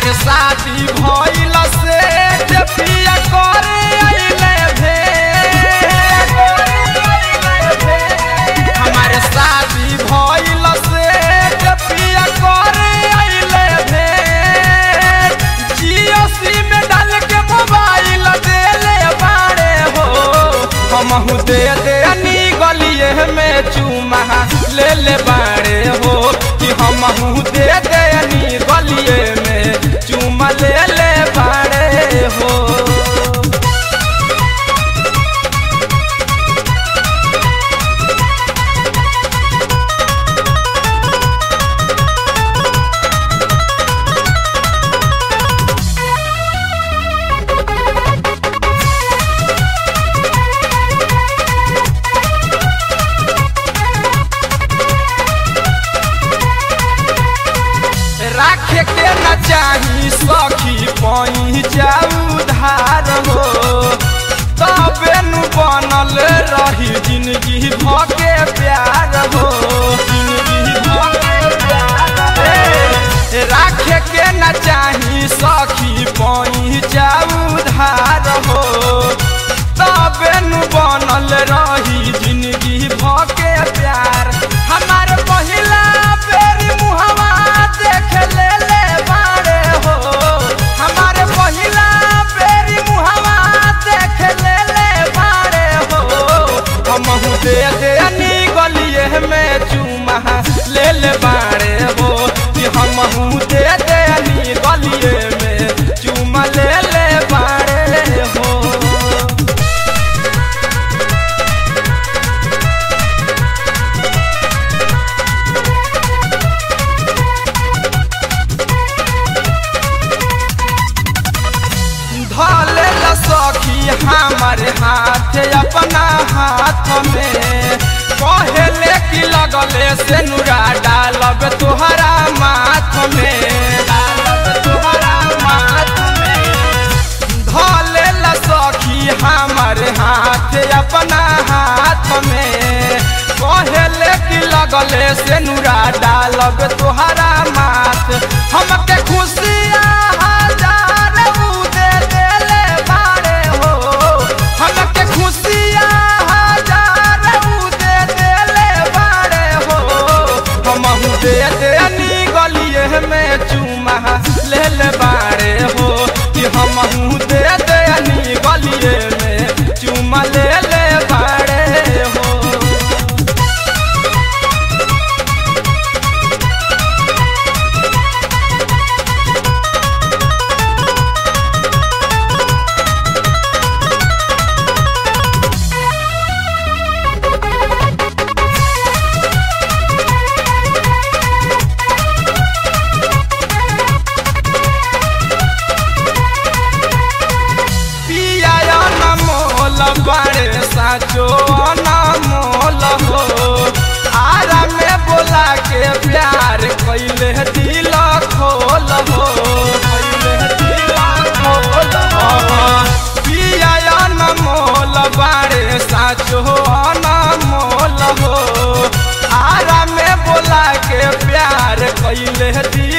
हमारे शादी भइल से जे पिया करे अइले भेंट हमारे शादी भइल से जे पिया करे अइले भेंट जियो सिम डाल के मोबाइल देले बाड़े हो हमहू दे दे नी गलिए में चुमा ले ले बाड़े हो कि हमहू दे दे नी गलिए में चुमा ले ले बाड़े हो राखे के न चाही सखी पई जाऊ धार हो तबे नु बनल रही जिंदगी भके प्यार हो जिंदगी भके प्यार ए, राखे के न चाही सखी पई जाऊ धार हो तबे नु बनल रही जिंदगी भके प्यार हमार पहिला बेरी मुहवा देख ले ले बाड़े हो हमारे पहिला बेरी मुहवा देख ले ले बाड़े हो हमहू दे दे नी गलिए में चुमा ले ले बाड़े हो कि हमहू दे दे नी गलिए में चुमा ले ले बाड़े हो धले ल सखी हमारे हाथ अपना हाथ में कहले कि लगले से नुरा डालब तोहरा माथ में डालब तोहरा माथ में धले ल सखी हमारे हाथ अपना हाथ में कहले कि लगले से नुरा डालब तोहरा माथ हमके खुशियाँ हजार ऊ दे देले बाड़े हो हमके खुशियाँ हजार ऊ दे देले बाड़े हो हमहू दे दे नी गलिए में चुमा ले ले बाड़े हो कि हमहू दे दे नी गलिए में चुमा ले ले बाड़े हो पिया अनमोल बाड़े साचो अनमोल हो आरा में बोला के प्यार कैले दिल खोल हो कैले दिल खोल हो पिया अनमोल बाड़े साचो अनमोल हो आरा में बोला के प्यार कैले दिल